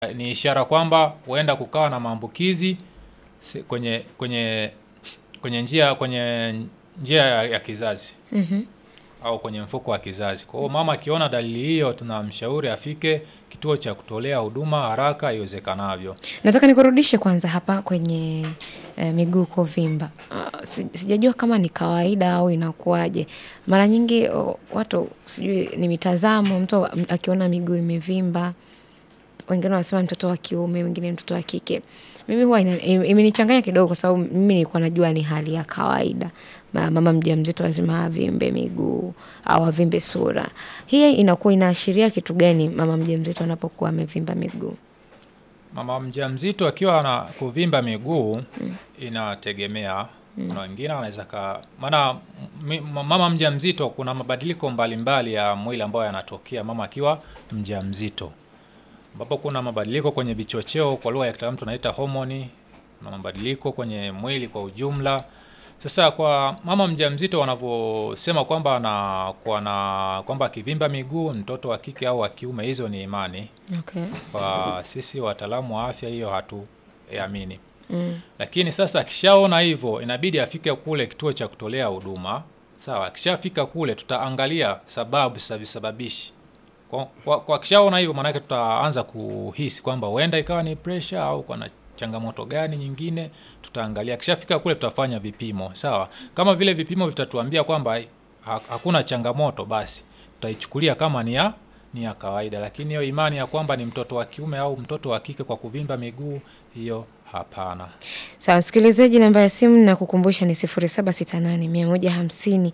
ni ishara kwamba huenda kukawa na maambukizi se- kwenye kwenye kwenye njia kwenye njia ya, ya kizazi Mhm. au kwenye mfuko wa kizazi. Kwa hiyo mama akiona dalili hiyo, tunamshauri afike kituo cha kutolea huduma haraka iwezekanavyo. Nataka nikurudishe kwanza hapa kwenye eh, miguu kuvimba. Uh, sijajua kama ni kawaida au inakuwaje. Mara nyingi oh, watu sijui ni mitazamo, mtu akiona miguu imevimba, wengine wanasema mtoto wa kiume, wengine mtoto wa kike. Mimi huwa ina- im- imenichanganya kidogo kwa sababu mimi nilikuwa najua ni hali ya kawaida. Ma- Mama mjamzito lazima avimbe miguu au avimbe sura. Hii inakuwa inaashiria kitu gani mama mjamzito anapokuwa amevimba miguu? Mama mjamzito akiwa na kuvimba miguu inategemea. Kuna wengine wanaweza ka maana mi- mama mjamzito kuna mabadiliko mbalimbali ya mwili ambayo yanatokea mama akiwa mjamzito, ambapo kuna mabadiliko kwenye vichocheo, kwa lugha ya kitaalamu tunaita homoni. Kuna mabadiliko kwenye mwili kwa ujumla. Sasa kwa mama mjamzito wanavyosema kwamba anakuwa na kwamba akivimba miguu mtoto wa kike au wa kiume, hizo ni imani Okay. kwa sisi wataalamu wa afya hiyo hatuamini. Mm. Lakini sasa akishaona hivyo, inabidi afike kule kituo cha kutolea huduma. Sawa, akishafika kule tutaangalia sababu za visababishi. Kwa, kwa, kwa akishaona hivyo, maanake tutaanza kuhisi kwamba huenda ikawa ni pressure au kuna changamoto gani nyingine, tutaangalia. Akishafika kule tutafanya vipimo. Sawa, kama vile vipimo vitatuambia kwamba ha, hakuna changamoto, basi tutaichukulia kama ni ya ni ya kawaida, lakini hiyo imani ya kwamba ni mtoto wa kiume au mtoto wa kike kwa kuvimba miguu, hiyo hapana. Sawa, msikilizaji, namba ya simu na kukumbusha ni 0768 150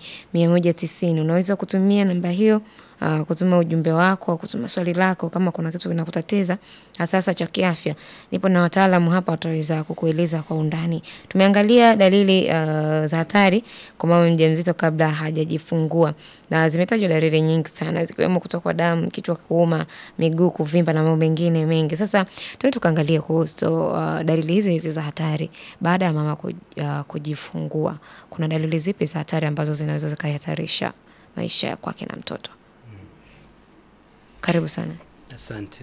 190. Unaweza kutumia namba hiyo uh, kutuma ujumbe wako, kutuma swali lako kama kuna kitu kinakutatiza hasa cha kiafya. Nipo na wataalamu hapa wataweza kukueleza kwa undani. Tumeangalia dalili uh, za hatari kwa mama mjamzito kabla hajajifungua, na zimetajwa dalili nyingi sana zikiwemo kutokwa damu, kichwa kuuma, miguu kuvimba na mambo mengine mengi. Sasa tuende tukaangalie kuhusu uh, dalili hizi hizi za hatari baada ya mama ku, uh, kujifungua. Kuna dalili zipi za hatari ambazo zinaweza zikahatarisha maisha ya kwake na mtoto? Karibu sana. Asante.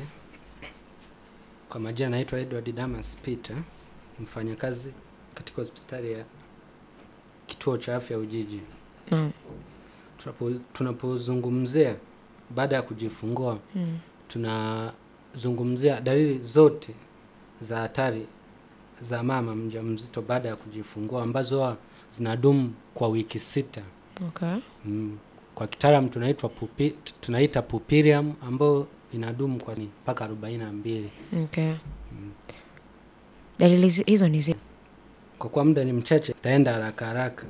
Kwa majina naitwa Edward Damas Peter, ni mfanyakazi katika hospitali ya kituo cha afya Ujiji. Naam. Tunapo- Tunapozungumzia baada ya kujifungua, Mm. tunazungumzia dalili zote za hatari za mama mjamzito baada ya kujifungua ambazo huwa zinadumu kwa wiki sita. Okay. Mm. Kwa kitaalam tunaitwa pupi, tunaita pupilium ambayo inadumu kwa ni mpaka arobaini na mbili. Okay. Dalili zi- hizo ni zipi? Kwa kuwa muda ni mchache, taenda haraka haraka.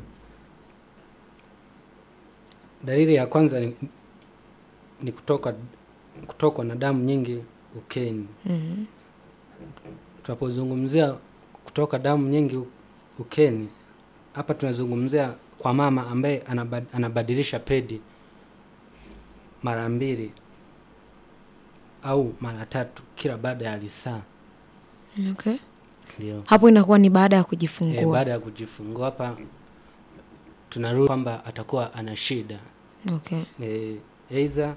Dalili ya kwanza ni, ni kutoka kutokwa na damu nyingi ukeni. Mhm. Tunapozungumzia kutoka damu nyingi u- ukeni, hapa tunazungumzia kwa mama ambaye anabad, anabadilisha pedi mara mbili au mara tatu kila baada ya lisaa. Okay. Ndio. Hapo inakuwa ni baada ya E, kujifungua. baada ya kujifungua hapa tunarudi kwamba atakuwa ana shida Okay. e, aidha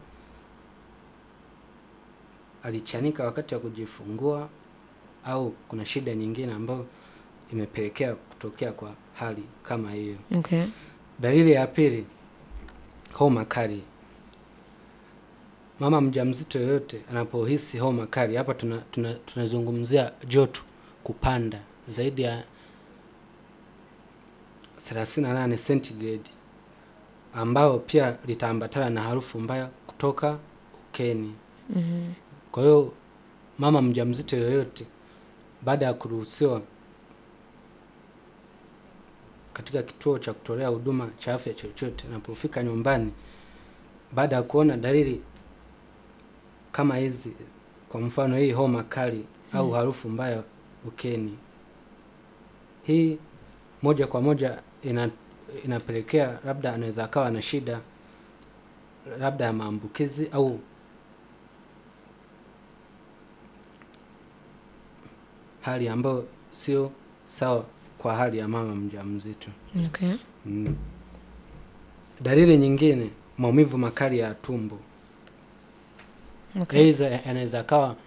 alichanika wakati wa kujifungua au kuna shida nyingine ambayo imepelekea kutokea kwa hali kama hiyo. Okay. Dalili ya pili, homa kali. Mama mjamzito yoyote anapohisi homa kali, hapa tuna, tuna, tunazungumzia joto kupanda zaidi ya 38 centigrade, ambao pia litaambatana na harufu mbaya kutoka ukeni. Mhm. Kwa hiyo mama mjamzito yoyote baada ya kuruhusiwa katika kituo cha kutolea huduma cha afya chochote, anapofika nyumbani, baada ya kuona dalili kama hizi, kwa mfano hii homa kali au harufu mbaya ukeni, hii moja kwa moja ina, inapelekea labda anaweza akawa na shida labda ya maambukizi au hali ambayo sio sawa kwa hali ya mama mjamzito. Okay. Mm. Dalili nyingine, maumivu makali ya tumbo, Okay. aidha yanaweza akawa